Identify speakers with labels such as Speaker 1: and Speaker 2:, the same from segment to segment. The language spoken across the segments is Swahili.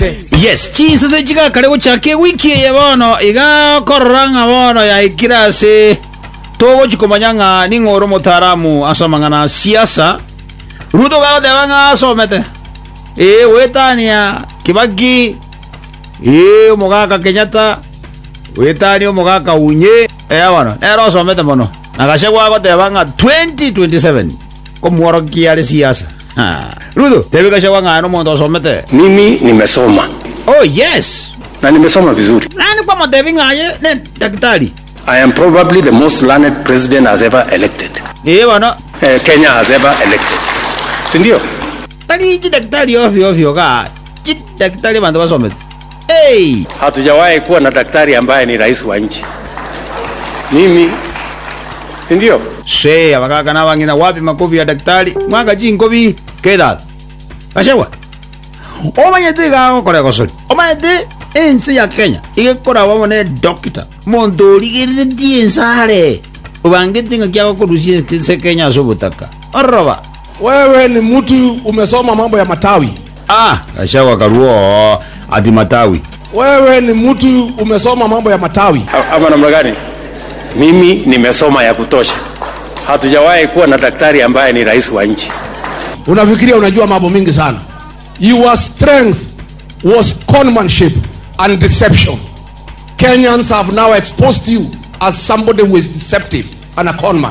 Speaker 1: chinse
Speaker 2: yes chinsese chigakare gochake wiki eye bono igakorora ng'a bono yaikire ase togochikomanya ng'a ning'ore omotaramu asoma ng'ana siasa ruto gagoteba ng'a asomete ee gwetania kibaki ee omogaka kenyatta gwetania omogaka unye ea bono nero osomete mono na gachagua agoteba ng'a 2027 komworokia are siasa Ha. ruto tebi gachagua ng'a nomonto osomete
Speaker 3: Mimi nimesoma
Speaker 2: oh yes
Speaker 3: na nimesoma vizuri.
Speaker 2: nani kwa matebi ng'aye ne daktari
Speaker 3: I am probably the most learned president has ever elected.
Speaker 2: ee bono
Speaker 3: Uh, Kenya has ever elected. Si ndio?
Speaker 2: tari chi daktari ovyo ovyo ka chi daktari bantu basomete hey
Speaker 3: Hatujawahi kuwa na daktari ambaye ni rais wa nchi. Mimi si ndio?
Speaker 2: se abakaka nabang'ina wapi makobi ya daktari mwaka chi nkobi kedad gachagua omanyete igagokora egosori omanyete ense ya kenya igekora bamo ne dokita monto origereretie ensare obangete ng'a kiagokorusia se kenya ase obotaka oroba
Speaker 1: wewe ni mtu umesoma mambo ya matawi
Speaker 2: ah gachagua karuo ati matawi
Speaker 1: wewe ni mtu umesoma mambo ya matawi
Speaker 3: A- Ama namna gani? Mimi nimesoma ya kutosha. Hatujawahi kuwa na daktari ambaye ni rais wa nchi.
Speaker 1: unafikiria unajua mambo mingi sana your strength was conmanship and deception kenyans have now exposed you as somebody who is deceptive and a conman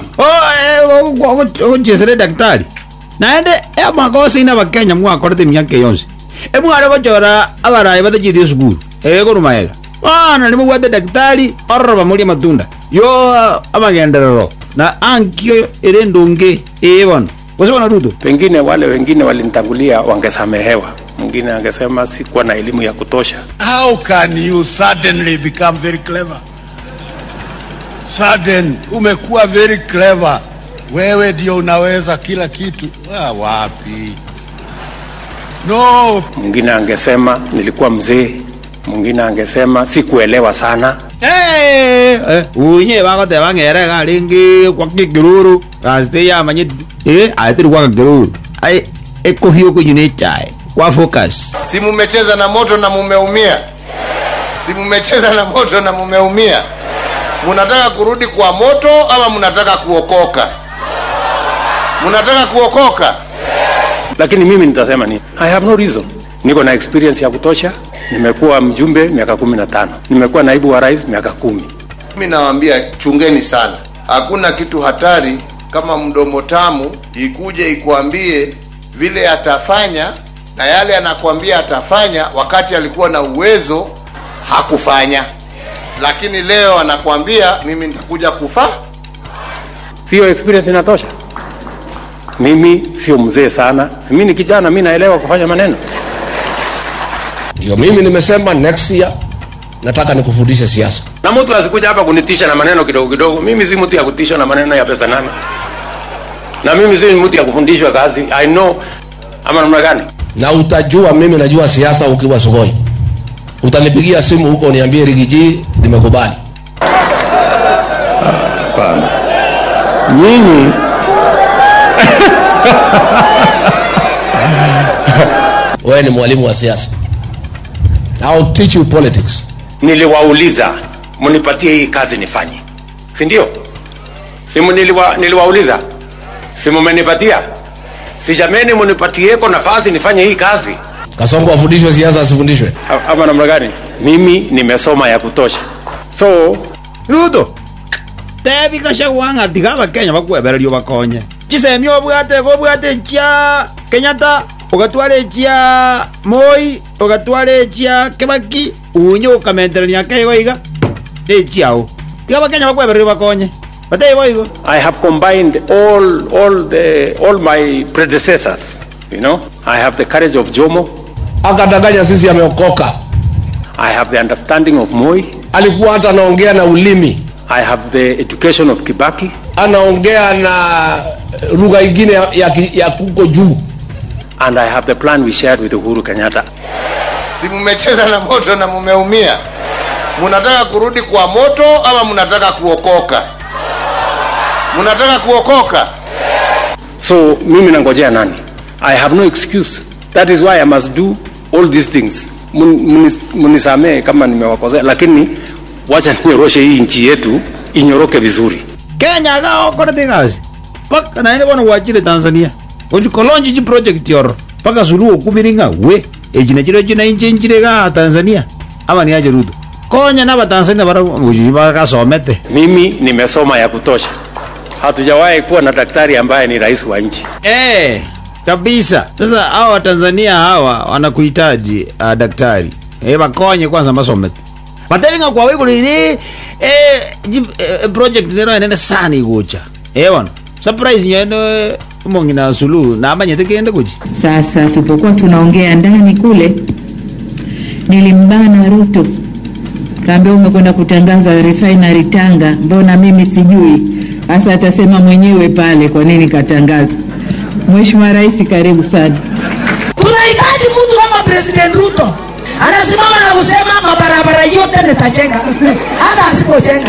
Speaker 2: ogochesere daktari naende amakosa ina bakenya mwakorete miaka yonse emware gochora abarayi batachithie esukuru egorumaega bana nimobwate daktari ororoba muri amatunda yo amagenderero na ankio ere ndunge ee bono gose bono ruto
Speaker 3: Pengine wale wengine walinitangulia wangesamehewa. Mwingine angesema sikuwa na elimu ya kutosha.
Speaker 4: How can you suddenly become very clever? Sudden, umekuwa very clever. Wewe ndio unaweza kila kitu. Ah, wapi? No,
Speaker 3: Mwingine angesema nilikuwa mzee. Mwingine angesema sikuelewa sana.
Speaker 2: Eh, eh, unye bagoteba ng'ere garingi kwa kigururu gasite yamanyete eh aetiri kwa kigururu ai ekofi okonyu ne chae kwa focus
Speaker 5: si mumecheza na moto na mumeumia si mumecheza na moto na mumeumia munataka kurudi kwa moto ama munataka kuokoka munataka kuokoka
Speaker 3: Lakini mimi nitasema nini? I have no reason. Niko na experience ya kutosha. Nimekuwa mjumbe miaka kumi na tano. Nimekuwa naibu wa rais miaka kumi.
Speaker 5: mimi nawaambia chungeni sana hakuna kitu hatari kama mdomo tamu ikuje ikuambie vile atafanya na yale anakuambia atafanya wakati alikuwa na uwezo hakufanya lakini leo anakuambia mimi nitakuja kufa
Speaker 3: Sio experience inatosha. Mimi sio mzee sana. Si mimi ni kijana, mimi naelewa kufanya maneno.
Speaker 1: ndio mimi nimesema next year nataka nikufundishe siasa
Speaker 3: Na mtu asikuja hapa kunitisha na maneno kidogo kidogo. Mimi si mtu ya kutishwa na maneno ya pesa nane. Na mimi si mtu ya kufundishwa kazi. I know ama namna gani?
Speaker 1: na utajua mimi najua siasa ukiwa sokoni utanipigia simu huko niambie rigiji nimekubali
Speaker 3: Hapana. Nyinyi
Speaker 1: wewe ni mwalimu wa siasa I'll teach you politics
Speaker 3: niliwauliza mnipatie hii kazi nifanye, si ndio? Si niliwa, niliwauliza, si mmenipatia? Si jameni, mnipatieko nafasi nifanye hii kazi
Speaker 1: kasongo afundishwe siasa asifundishwe
Speaker 3: A- ama namna gani? Mimi nimesoma ya kutosha, so
Speaker 2: ruto tebi gachagua ng'a tiga abakenya bakwebererio bakonye chisemi obwate gobwate chia kenyatta ugatwara echia moi ugatwara echia kibaki unye ukamenterania keigo iga echiao tiga abakenya bakwebererio bakonye bateibo igo
Speaker 3: I have combined all all the all my predecessors. You know, I have the courage of Jomo.
Speaker 1: akadanganya sisi ameokoka
Speaker 3: I have the understanding of Moi.
Speaker 1: alikuwa hata anaongea na ulimi
Speaker 3: I have the education of Kibaki.
Speaker 1: anaongea na lugha ingine ya, ya, ki- ya kuko juu
Speaker 3: And I have the plan we shared with Uhuru Kenyatta.
Speaker 5: si mumecheza na moto na mumeumia munataka kurudi kwa moto ama munataka kuokoka munataka kuokoka
Speaker 3: So mimi nangojea nani? I have no excuse. That is why I must do all these things mun- muni- munisamee kama nimewakosea, lakini wacha ninyoroshe hii nchi yetu inyoroke vizuri.
Speaker 2: kenya ga okorete ngasi paka naende bono gwachire tanzania ochikolonji chi project yoro paka suluhu okumiringa we echina chiro china inche nchire ga tanzania ama niache ruto konya na batanzania bara ochi bakasomete
Speaker 3: Mimi nimesoma ya kutosha. Hatujawahi kuwa na daktari ambaye ni rais wa nchi.
Speaker 2: Eh, kabisa. Sasa hawa Watanzania hawa wanakuhitaji uh, daktari. Eh, bakonye kwanza masomete. Matevinga kwa wiku lini eh, jib, eh project nero nene sana igucha. Eh bwana. Surprise nyeno mongi na sulu na amanye kende kuji.
Speaker 6: Sasa tulipokuwa tunaongea ndani kule, nilimbana Ruto, kaambia umekwenda kutangaza refinery Tanga, mbona mimi sijui? Sasa atasema mwenyewe pale kwa nini katangaza. Mheshimiwa Rais, karibu sana.
Speaker 7: tunahitaji mtu kama President Ruto anasimama na kusema mabarabara yote nitajenga, hata asipojenga.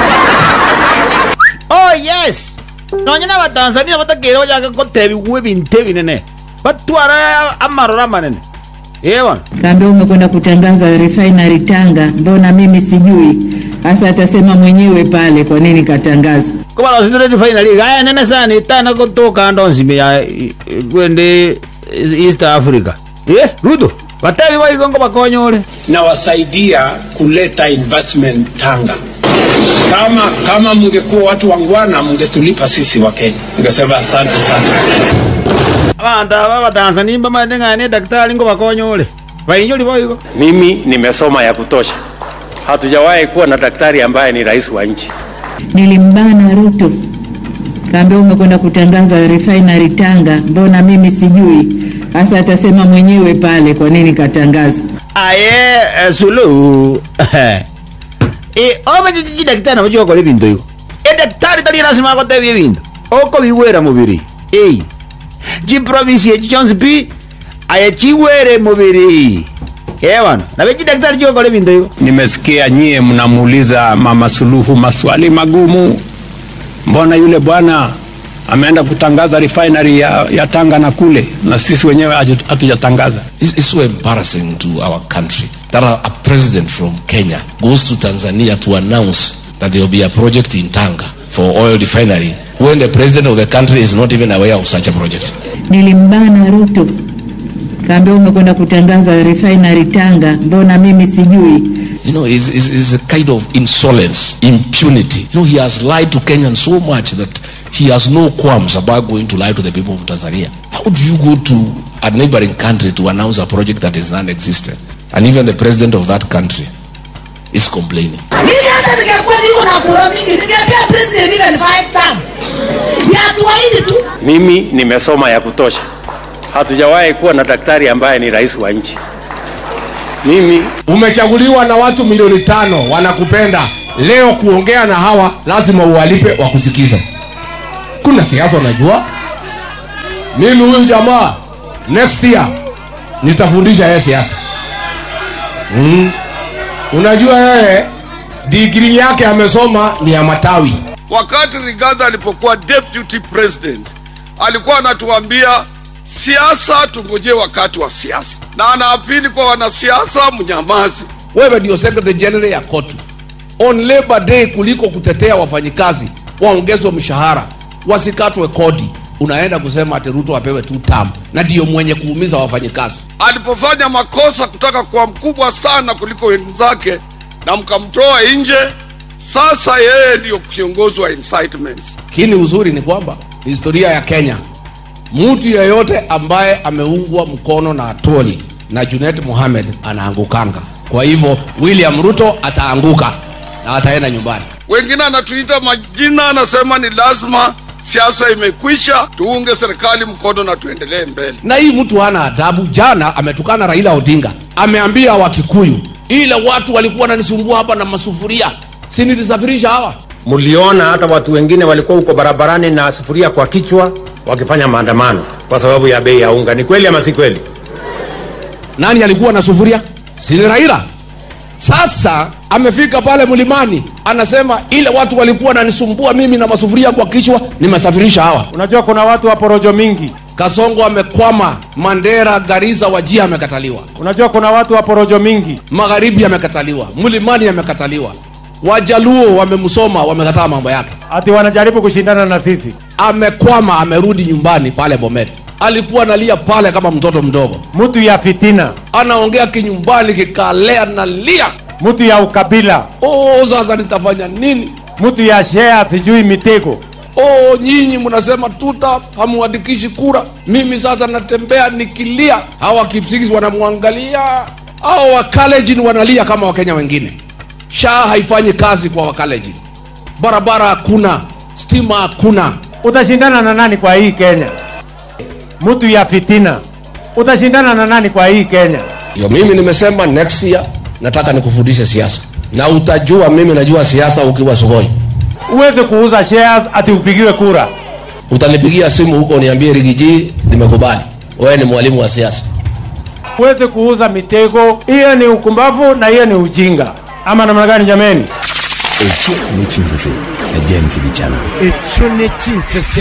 Speaker 2: Oh yes. Nonyena Watanzania batakere bajaga kotebi kuwe binte binene. Batwara amarora manene. Eh bwana.
Speaker 6: Kaambia umekwenda kutangaza refinery Tanga, mbona mimi sijui? Sasa atasema mwenyewe pale kwa nini katangaza.
Speaker 2: kuba losindireti finally gaya nene sana itana kutoka ndo nzime ya i- i- kwende east africa eh ruto batebi baigongo bakonyole
Speaker 8: nawasaidia kuleta investment Tanga. Kama kama mngekuwa watu wangwana, mngetulipa sisi wa Kenya. Ningesema asante sana.
Speaker 2: abantu aba batanzania bamaete ng'ane daktari ngo bakonyole bainyoli baigo
Speaker 3: Mimi nimesoma ya kutosha. Hatujawahi kuwa na daktari ambaye ni rais wa nchi.
Speaker 6: Nilimbana Ruto, kaambia umekwenda kutangaza refinery Tanga, mbona mimi sijui? Sasa atasema mwenyewe pale kwa nini katangaza.
Speaker 2: aye eh, suluhu e omechichichi daktari nabochikokora ebinto igo edaktari tari lasima agotebia ebinto okobiwera mubiri ei chiprovinsi echi chionsi pi aye chiwere mubiri ebana nabe chidaktari chikokora ebinto igo
Speaker 8: Nimesikia nyie mnamuuliza Mama Suluhu maswali magumu. Mbona yule bwana ameenda kutangaza refinery ya, ya Tanga na kule, na sisi wenyewe hatu- hatujatangaza?
Speaker 9: It's, it's so embarrassing to our country that a, a president from Kenya goes to Tanzania to announce that there will be a project in Tanga for oil refinery when the president of the country is not even aware of such a project.
Speaker 6: Nilimbana Ruto, kaambia umekwenda kutangaza refinery Tanga, mbona mimi sijui?
Speaker 9: You know, it's, it's, it's a kind of insolence, impunity. You know, he has lied to Kenyans so much that he has no qualms about going to lie to the people of Tanzania. How do you go to a neighboring country to announce a project that is non-existent? And even the president of that country is complaining.
Speaker 7: Mimi hata ningekuwa niko na kura mingi, ningepea president even five term. Ya tuahidi tu.
Speaker 3: Mimi nimesoma ya kutosha. Hatujawahi kuwa na daktari ambaye ni rais wa nchi. Mimi
Speaker 1: umechaguliwa na watu milioni tano wanakupenda leo kuongea na hawa lazima uwalipe wakusikiza kuna siasa unajua mimi huyu jamaa next year nitafundisha yeye siasa mm. unajua yeye digrii yake amesoma ni ya matawi
Speaker 4: Wakati Rigathi alipokuwa deputy president alikuwa anatuambia siasa, tungojee wakati wa siasa, na anaapili kwa wanasiasa, mnyamazi.
Speaker 1: wewe ndio secretary general ya kotu on labor day kuliko kutetea wafanyikazi waongezwe mshahara wasikatwe kodi unaenda kusema ati ruto apewe tu tam na ndio mwenye kuumiza wafanyikazi
Speaker 4: Alipofanya makosa kutaka kuwa mkubwa sana kuliko wenzake na mkamtoa nje, sasa yeye ndio kiongozi wa incitements.
Speaker 1: lakini uzuri ni kwamba historia ya kenya mtu yeyote ambaye ameungwa mkono na atoli na junet mohamed anaangukanga kwa hivyo william ruto ataanguka na ataenda nyumbani
Speaker 4: Wengine anatuita majina, anasema ni lazima siasa imekwisha, tuunge serikali mkono na tuendelee mbele.
Speaker 1: na hii mtu hana adabu jana ametukana raila odinga ameambia wakikuyu ile watu walikuwa wananisumbua hapa na masufuria si nilisafirisha hawa
Speaker 3: mliona hata watu wengine walikuwa huko barabarani na sufuria kwa kichwa wakifanya maandamano kwa sababu ya bei ya unga. Ni kweli ama si kweli?
Speaker 1: nani alikuwa na sufuria si ni raila sasa amefika pale mlimani anasema ile watu walikuwa wananisumbua mimi na masufuria kwa kichwa nimesafirisha hawa
Speaker 10: Unajua kuna watu wa porojo mingi,
Speaker 1: Kasongo amekwama, Mandera, Garissa, Wajia amekataliwa,
Speaker 10: Unajua kuna watu wa porojo mingi.
Speaker 1: Magharibi amekataliwa, Mlimani amekataliwa, Wajaluo wamemsoma, wamekataa mambo yake.
Speaker 10: Ati wanajaribu kushindana na sisi.
Speaker 1: Amekwama, amerudi nyumbani pale Bomet. Alikuwa analia pale kama mtoto mdogo,
Speaker 10: Mtu ya fitina,
Speaker 1: anaongea kinyumbani kikalea, nalia
Speaker 10: mtu ya ukabila,
Speaker 1: oh, sasa nitafanya nini?
Speaker 10: mtu ya share sijui mitego.
Speaker 1: Oh, nyinyi mnasema tuta hamuandikishi kura, mimi sasa natembea nikilia. Hawa Kipsigis wanamwangalia, hao Wakalenjin wanalia kama Wakenya wengine. SHA haifanyi kazi kwa Wakalenjin, barabara hakuna, stima hakuna.
Speaker 10: Utashindana na nani kwa hii Kenya? Mtu ya fitina, utashindana na nani kwa hii Kenya?
Speaker 1: Yo, mimi nimesema next year nataka nikufundishe siasa, na utajua mimi najua siasa ukiwa Sugoi.
Speaker 10: Uweze kuuza shares ati upigiwe kura.
Speaker 1: Utanipigia simu huko uniambie Rigiji, nimekubali wewe ni mwalimu wa siasa.
Speaker 10: Uweze kuuza mitego. Hiyo ni ukumbavu na hiyo ni ujinga. Ama namna gani jameni?
Speaker 11: ekyo n'ekinzise najames kijana
Speaker 12: ekyo nekinsese